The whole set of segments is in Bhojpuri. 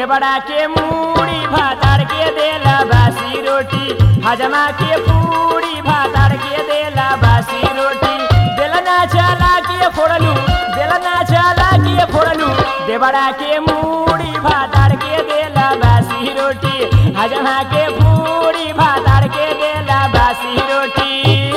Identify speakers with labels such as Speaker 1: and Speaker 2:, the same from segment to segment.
Speaker 1: देवड़ा के मूड़ी भातार के देला बासी रोटी हजमा के पूरी भातार के देला बासी रोटी बेलना चला के फोड़लू बेलना चला के फोड़लू देवड़ा के मूड़ी भातार के देला बासी रोटी हजमा के पूरी भातार के देला बासी रोटी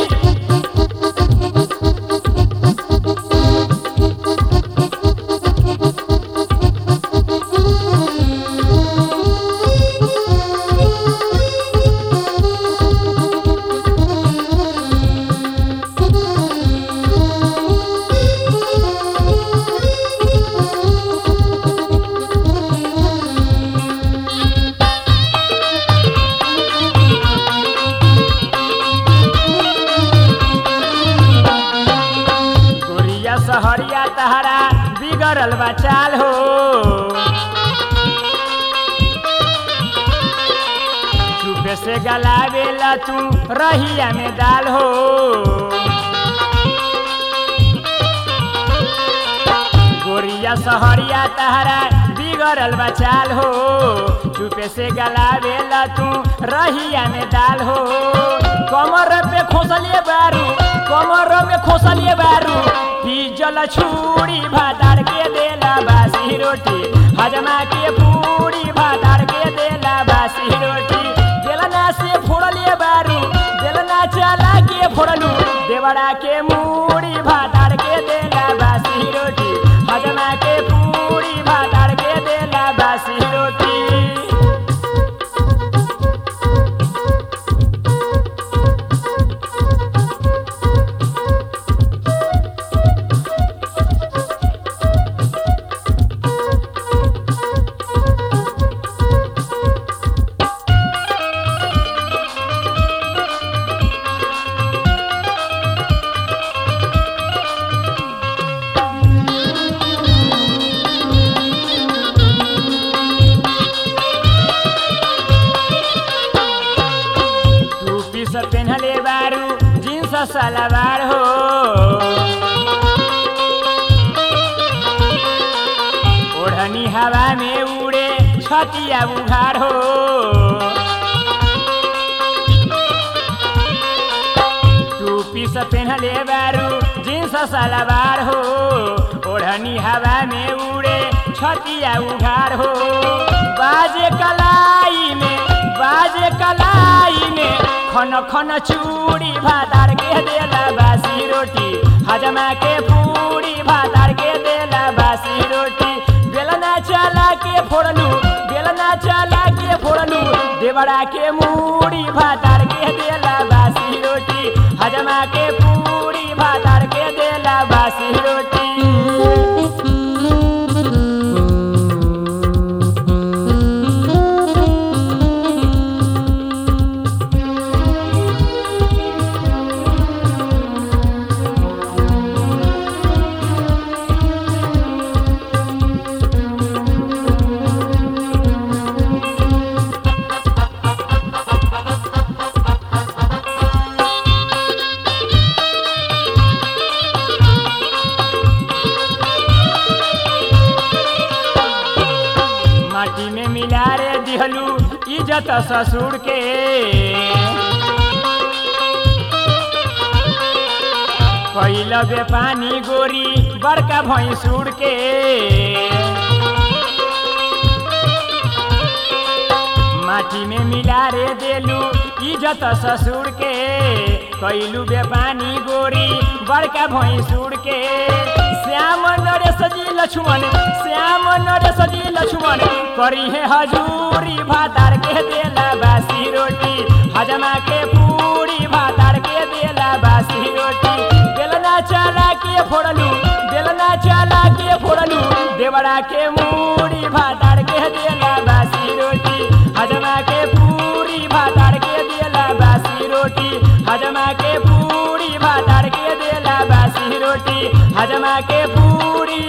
Speaker 1: गोरिया सहरिया तहरा बिगड़ल बा चाल हो चुपे से गलावेला तू रहिया में दाल हो गोरिया सहरिया तहरा बिगड़ल बा चाल हो चुपे से गलावेला तू रहिया में दाल हो कमर पे खोसलिए बारू कमर में खोसलिए बारू जल छुरी भातार के देला बासी रोटी हजमा के पूरी भातार के देला बासी रोटी बेलना से फोड़लिए बारू बेलना चला के फोड़लू देवड़ा के मूड़ी भातार के देला बासी रोटी हजमा के पूरी भातार के देला बासी रोटी टू पीस पेन्हले बारू जींस सलवार हो ओढ़नी हवा में उड़े छतिया उघार हो टू पीस पेन्हले बारू जींस सलवार हो ओढ़नी हवा में उड़े छतिया उघार हो बाजे कलाई में बाजे कलाई में खन खन चूड़ी भातार के देला बासी रोटी हजमा के पूरी भातार के देला बासी रोटी बेलना चला के फोड़लू बेलना चला के फोड़लू देवड़ा के मूड़ी भातार के देला बासी रोटी हजमा के पूरी भातार के देला बासी रोटी माटी में मिला रे दिहलू इज्जत ससुर के कैल बे पानी गोरी बड़का भैंसुर के माटी में मिला रे देलू इज्जत ससुर के कैलू बे पानी गोरी बड़का भैंसुर के श्याम नरेश जी लक्ष्मण श्याम नरेश जी लक्ष्मण करी है हजूरी भातार के देला बासी रोटी हजमा के पूरी भातार के देला बासी रोटी बेलना चला के फोड़लू बेलना चला के फोड़लू देवड़ा के मूड़ी भातार के देला बासी रोटी हजमा के पूरी भातार के देला बासी रोटी हजमा के पूरी भातार के देला बासी रोटी हजमा के पूरी